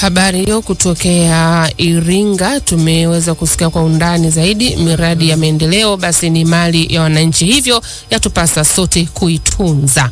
Habari hiyo kutokea Iringa, tumeweza kusikia kwa undani zaidi. Miradi ya maendeleo basi ni mali ya wananchi, hivyo yatupasa sote kuitunza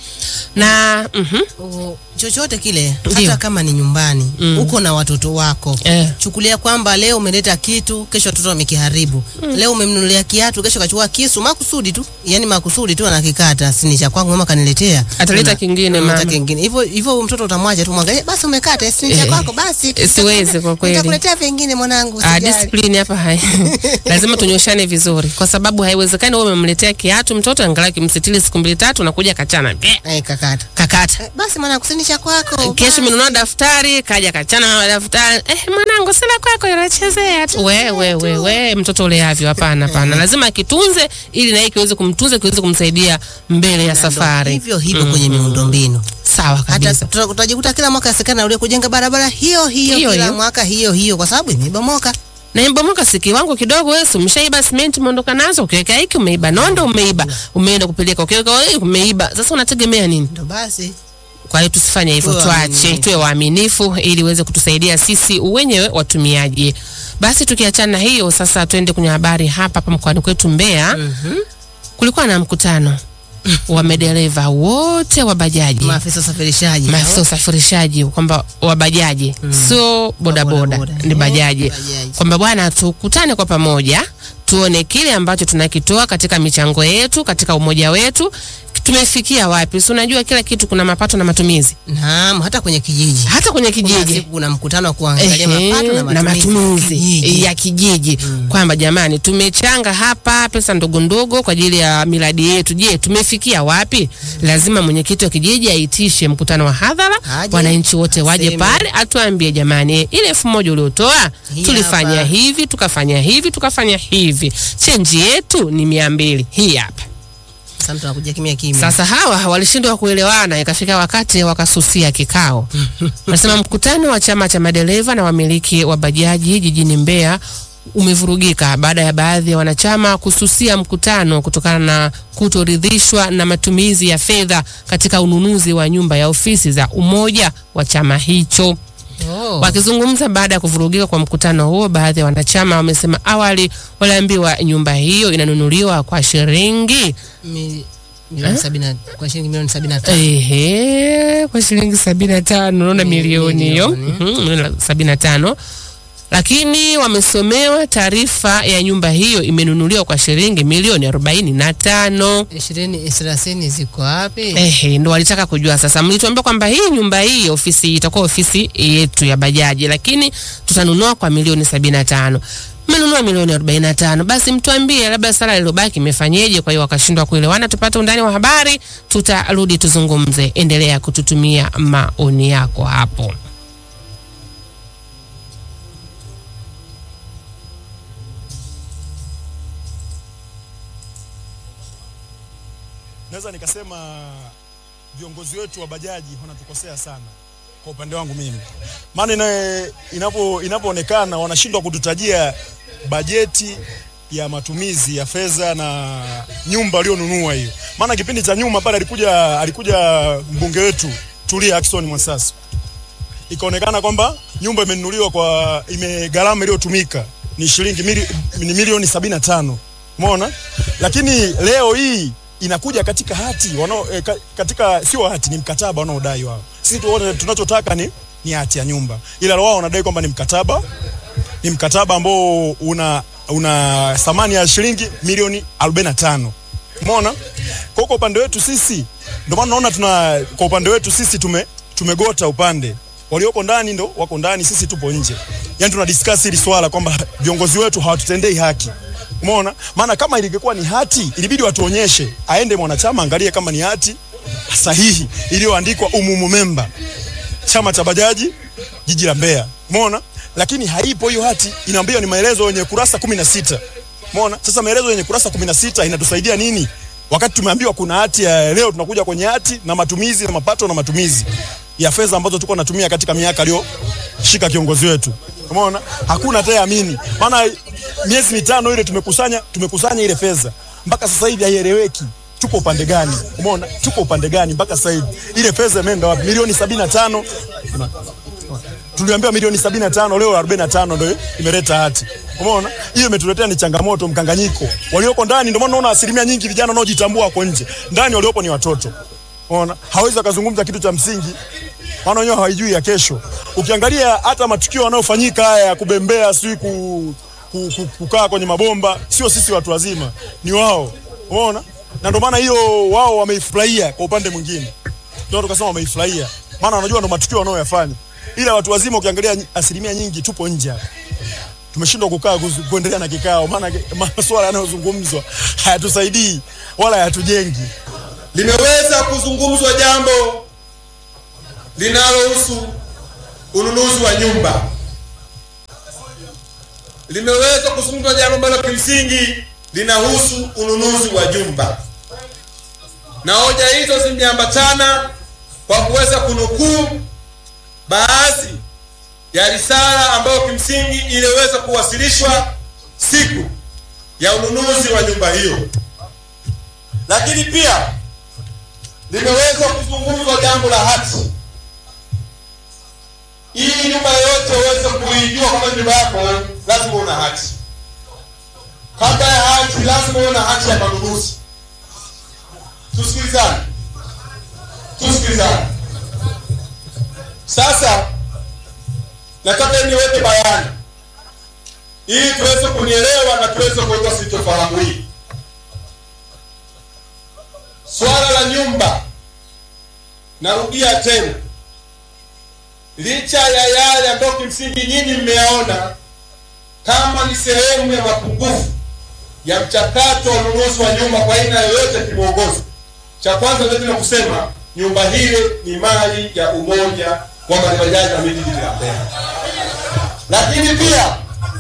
na mhm, O, chochote kile Ndiyo. hata kama ni nyumbani Mm. uko na watoto wako eh, chukulia kwamba leo umeleta kitu kesho watoto wamekiharibu leo umemnunulia kiatu kesho kachukua kisu makusudi tu yani makusudi tu anakikata sini cha kwangu mama kaniletea Ataleta Una- kingine, unaleta mama. kingine hivyo hivyo huyu mtoto utamwacha tu mwangalie basi umekata sini cha Eh, kwako basi eh, siwezi kwa kweli. nitakuletea vingine mwanangu ah, usijali. discipline hapa hai lazima tunyoshane vizuri, kwa sababu haiwezekani wewe umemletea kiatu mtoto angalau kimsitili siku mbili tatu, nakuja kachana Beh, Eh, kakata kakata Eh, basi mwanangu sini cha kwako kesho basi. umenunua daftari kaja kachana na daftari eh, mwanangu sila kwako inachezea tu. We, we, we, we, mtoto uleavyo. Hapana, hapana, lazima akitunze ili naye kiweze kumtunza kiweze kumsaidia mbele ya Na ndo safari. hivyo hivyo kwenye miundombinu Sawa hata kabisa. tuta- utajikuta kila mwaka serikali inarudia kujenga barabara hiyo hiyo, Hiyo kila hiyo. mwaka hiyo hiyo kwa sababu imebomoka. na imbomoka si kiwango kidogo. Wewe si umeshaiba simenti umeondoka nazo, ukiweka hiki umeiba, nondo umeiba, umeenda kupeleka, ukiweka hiki umeiba. Sasa unategemea nini? Ndo basi Kwa hiyo tusifanye hivyo, Tuwe tuache, waaminifu. tuwe waaminifu ili uweze kutusaidia sisi wenyewe watumiaji. Basi tukiachana na hiyo, sasa twende kwenye habari hapa hapa mkoani kwetu Mbeya. Kulikuwa na mkutano wa madereva wote wa bajaji maafisa usafirishaji maafisa usafirishaji kwamba wa bajaji sio bodaboda, bodaboda. ni Eh, bajaji, bajaji. kwamba bwana, tukutane kwa pamoja tuone kile ambacho tunakitoa katika michango yetu, katika umoja wetu tumefikia wapi. Si unajua kila kitu kuna mapato na matumizi, Naam, hata kwenye kijiji hata kwenye kuna kijiji siku kuna mkutano wa kuangalia Ehe, mapato na na matumizi, matumizi ya kijiji kwamba jamani, tumechanga hapa pesa ndogo ndogo kwa ajili ya miradi yetu. Je, tumefikia wapi? Lazima mwenyekiti wa kijiji aitishe mkutano wa hadhara, Aje, wananchi wote waje aseme. pale, atuambie jamani, ile elfu moja uliotoa Hii tulifanya hapa. hivi tukafanya hivi tukafanya hivi, chenji yetu ni mia mbili, hii hapa. Sasa mtu anakuja kimya kimya. Sasa hawa walishindwa kuelewana, ikafika wakati wakasusia kikao. Nasema mkutano wa chama cha madereva na wamiliki wa bajaji jijini Mbeya umevurugika baada ya baadhi ya wanachama kususia mkutano kutokana na kutoridhishwa na matumizi ya fedha katika ununuzi wa nyumba ya ofisi za umoja wa chama hicho. Oh. Wakizungumza baada ya kuvurugika kwa mkutano huo, baadhi ya wanachama wamesema awali waliambiwa nyumba hiyo inanunuliwa kwa shilingi Mi- milioni sabini na- kwa shilingi milioni sabini na tano. Ehe, kwa shilingi sabini na tano unaona Mi- milioni hiyo milioni. Mhm, milioni sabini na tano lakini wamesomewa taarifa ya nyumba hiyo imenunuliwa kwa shilingi milioni arobaini na tano. ishirini thelathini ziko wapi? Ehe, ndo walitaka kujua sasa. Mlituambia kwamba hii nyumba hii ofisi itakuwa ofisi yetu ya bajaji, lakini tutanunua kwa milioni sabini na tano. Mmenunua milioni arobaini na tano, basi mtuambie labda sala lilobaki imefanyeje. Kwa hiyo wakashindwa kuelewana. Tupate undani wa habari, tutarudi tuzungumze. Endelea kututumia maoni yako hapo. naweza nikasema viongozi wetu wa bajaji wanatukosea sana kwa upande wangu mimi, maana ina- inapo inapoonekana wanashindwa kututajia bajeti ya matumizi ya fedha na nyumba alionunua hiyo. Maana kipindi cha nyuma pale alikuja alikuja mbunge wetu Tulia Ackson Mwansasu, ikaonekana kwamba nyumba imenunuliwa kwa ime gharama iliyotumika ni shilingi mili, ni milioni sabini na tano umeona, lakini leo hii inakuja katika hati wanao, eh, ka, katika sio hati, ni mkataba wanaodai wao. Sisi tuone tunachotaka ni ni hati ya nyumba, ila wao wanadai kwamba ni mkataba ni mkataba ambao una una thamani ya shilingi milioni 45. Umeona? Kwa kwa upande wetu sisi ndio maana naona tuna kwa upande wetu sisi tume tumegota upande. Walioko ndani ndo wako ndani, sisi tupo nje. Yaani tuna discuss hili swala kwamba viongozi wetu hawatutendei haki. Umeona? Maana kama ilingekuwa ni hati, ilibidi watuonyeshe, aende mwanachama angalie kama ni hati sahihi iliyoandikwa umumu memba chama cha bajaji jiji la Mbeya. Umeona? Lakini haipo hiyo hati, inaambiwa ni maelezo yenye kurasa kumi na sita. Umeona? Sasa maelezo yenye kurasa kumi na sita inatusaidia nini? Wakati tumeambiwa kuna hati ya leo, tunakuja kwenye hati na matumizi na mapato na matumizi ya fedha ambazo tulikuwa tunatumia katika miaka aliyoshika kiongozi wetu. Umeona? Hakuna hata amini. Maana miezi mitano ile tumekusanya tumekusanya ile fedha. Mpaka sasa hivi haieleweki. Tuko upande gani? Umeona? Tuko upande gani mpaka sasa hivi? Ile fedha imeenda wapi? Milioni sabini na tano tuliambiwa milioni 75 leo 45 ndio imeleta hati. Umeona? Hiyo imetuletea ni changamoto, mkanganyiko. Walioko ndani ndio maana unaona asilimia nyingi vijana wanaojitambua wako nje. Ndani waliopo ni watoto. Umeona? Hawezi akazungumza kitu cha msingi. Maana wenyewe hawajui ya kesho. Ukiangalia hata matukio yanayofanyika haya ya kubembea, sijui ku, ku, ku, kukaa kwenye mabomba, sio sisi watu wazima, ni wao. Umeona? Na ndio maana hiyo wao wameifurahia kwa upande mwingine. Ndio tukasema wameifurahia. Maana wanajua ndo matukio wanayoyafanya. Ila watu wazima ukiangalia nyi- asilimia nyingi tupo nje hapa. Tumeshindwa kukaa kuzu- kuendelea na kikao, maana ke- masuala yanayozungumzwa hayatusaidii wala hayatujengi. limeweza kuzungumzwa jambo linalohusu ununuzi wa nyumba. Limeweza kuzungumzwa jambo ambalo kimsingi linahusu ununuzi wa nyumba, na hoja hizo zimeambatana kwa kuweza kunukuu baadhi ya risala ambayo kimsingi iliweza kuwasilishwa siku ya ununuzi wa nyumba hiyo, lakini pia limeweza kuzungumzwa jambo la hati. Hii nyumba yoyote uweze kuijua kama nyumba yako, lazima una hati. Kabla ya hati, lazima uwe na hati ya manunuzi. Tusikilizane, tusikilizane. Sasa nataka niweke bayana ili tuweze kunielewa na tuweze kuweka sitofahamu hii. Swala la nyumba, narudia tena, licha ya yale ambayo kimsingi nyinyi mmeyaona kama ni sehemu ya mapungufu ya mchakato wa ununuzi wa nyumba kwa aina yoyote kimwongozo, cha kwanza ndio kusema nyumba hile ni mali ya umoja wa mabajaji na miji jiji la Mbeya, lakini pia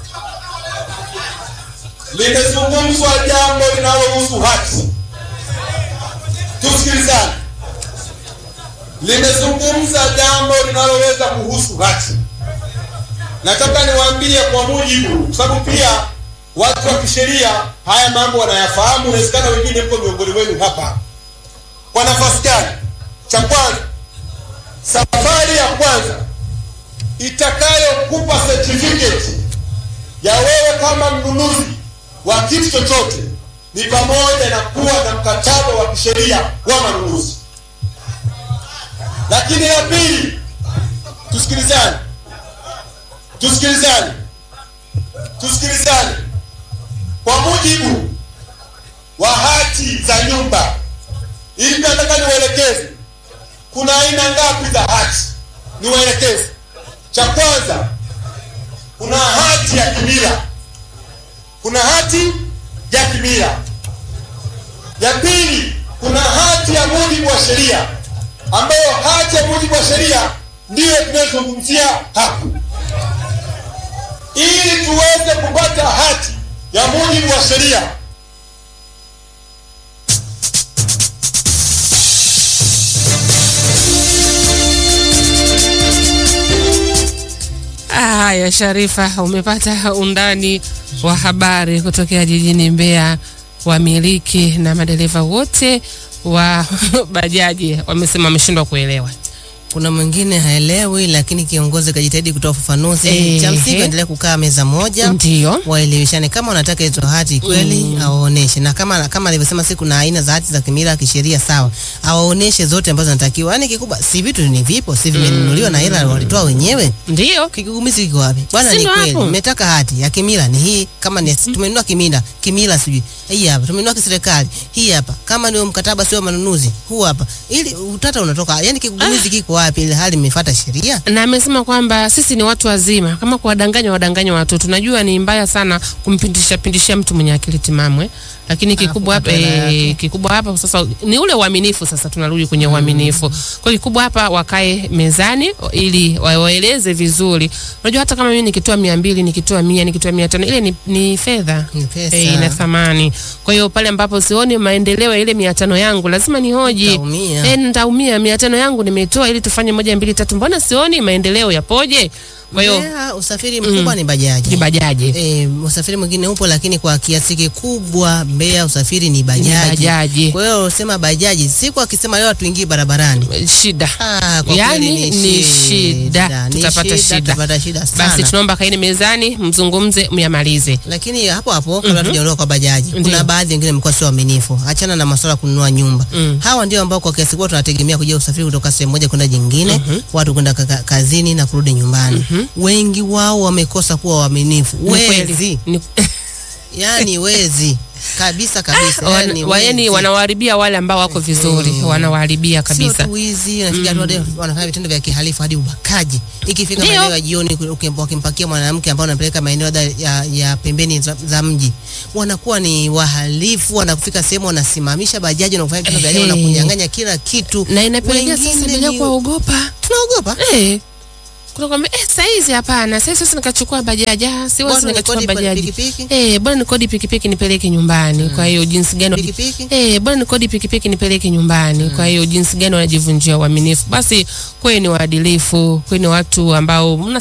limezungumzwa jambo linalohusu hati tusikilizane. Limezungumza jambo linaloweza kuhusu hati. Nataka niwaambie kwa mujibu, kwa sababu pia watu wa kisheria haya mambo wanayafahamu, inawezekana wengine mko miongoni wenu hapa. Kwa nafasi gani? Cha kwanza, safari ya kwanza itakayokupa certificate ya wewe kama mnunuzi wa kitu chochote ni pamoja na kuwa na mkataba wa kisheria wa manunuzi. Lakini la pili, tusikilizane, tusikilizane, tusikilizane. Kwa mujibu wa hati za nyumba, ili nataka niwaelekeze, kuna aina ngapi za hati? Niwaelekeze. Cha kwanza, kuna hati ya kimila, kuna hati ya kimila. Ya pili, kuna hati ya mujibu wa sheria, ambayo hati ya mujibu wa sheria ndiyo tunayozungumzia hapa. Ili tuweze kupata hati ya mujibu wa sheria, Haya, Sharifa, umepata undani wa habari kutokea jijini Mbeya. Wamiliki na madereva wote wa bajaji wamesema wameshindwa kuelewa. Kuna mwingine haelewi, lakini kiongozi kajitahidi kutoa ufafanuzi. Ehe. Cha msingi endelee kukaa meza moja, Ndio. waeleweshane. Kama unataka hizo hati kweli, awaoneshe, na kama kama alivyosema, si kuna aina za hati za kimila kisheria, sawa, awaoneshe zote ambazo zinatakiwa. Yani kikubwa, si vitu ni vipo, si vimenunuliwa na hela walitoa wenyewe. Ndio. Kigugumizi kiko wapi bwana? Si Ni ndo kweli hapo. mmetaka hati ya kimila ni hii, kama ni tumenunua kimila kimila, sijui hii hapa, tumenunua kiserikali hii hapa, kama ndio mkataba sio manunuzi huu hapa, ili utata unatoka. Yani kigugumizi kiko wapi, ile hali imefuata sheria? na amesema kwamba sisi ni watu wazima, kama kuwadanganya wadanganya watoto. Tunajua ni mbaya sana kumpindisha pindishia mtu mwenye akili timamwe, lakini kikubwa hapa kupata hela e, yake. kikubwa hapa sasa ni ule uaminifu. Sasa tunarudi kwenye uaminifu. Kwa hiyo kikubwa hapa wakae mezani ili wa- waeleze vizuri. Unajua hata kama mimi nikitoa mia mbili nikitoa mia nikitoa mia tano ile ni, ni fedha Ni pesa. Eh, ina thamani. Kwa hiyo pale ambapo sioni maendeleo ya ile mia tano yangu lazima nihoji. Utaumia. Eh, nitaumia. Mia tano yangu nimeitoa ili tufanye moja mbili tatu, mbona sioni maendeleo yapoje? Kwa hiyo Mbeya, usafiri mkubwa ni bajaji. ni bajaji. E, usafiri mwingine upo lakini kwa kiasi kikubwa Mbeya usafiri ni Ni bajaji. bajaji. Kwa hiyo sema bajaji, siku akisema leo tuingie barabarani. Shida. Ah, kwa Yaani kweli ni shida. Ni Tutapata shida. Tutapata shida sana. Basi tunaomba kaini mezani, mzungumze, myamalize. lakini hapo hapo kabla tujaondoka kwa bajaji, Ndiyo. kuna baadhi wengine mkoa sio waaminifu. Achana na masuala ya kununua nyumba. Mm. Hawa ndio ambao kwa kiasi kubwa tunategemea kuja usafiri kutoka sehemu moja kwenda jingine, watu kwenda ka- kazini na kurudi nyumbani. Wengi wao wamekosa kuwa waaminifu. Ni kweli. Wezi, Ni- yani wezi kabisa kabisa. wan- Yani wa- yaani wezi. wanawaharibia wale ambao wako vizuri, wanawaharibia Sio kabisa. tu wizi, nafikia watu hadi wanafanya vitendo vya kihalifu hadi ubakaji. Ikifika Ndio. maeneo ya jioni, ukim- wakimpakia mwanamke ambao wanapeleka maeneo labda ya, ya pembeni za, za mji, wanakuwa ni wahalifu. Wanafika sehemu wanasimamisha bajaji na kufanya vitendo vya ajabu na Ehe. kunyang'anya kila kitu. Na inapelekea sasa Wengine bila ni- kuwaogopa. tunaogopa Eh. Kuna kwambia eh, saizi hapana, saizi sasa nikachukua bajaji, ah, siwezi Bora nikachukua nikodi bajaji. pikipiki. Eh, bora nikodi pikipiki nipeleke nyumbani. Kwa hiyo jinsi gani Pikipiki? Eh, bora nikodi pikipiki nipeleke nyumbani. Kwa hiyo jinsi gani wanajivunjia uaminifu. Basi kweni waadilifu, kweni watu ambao mna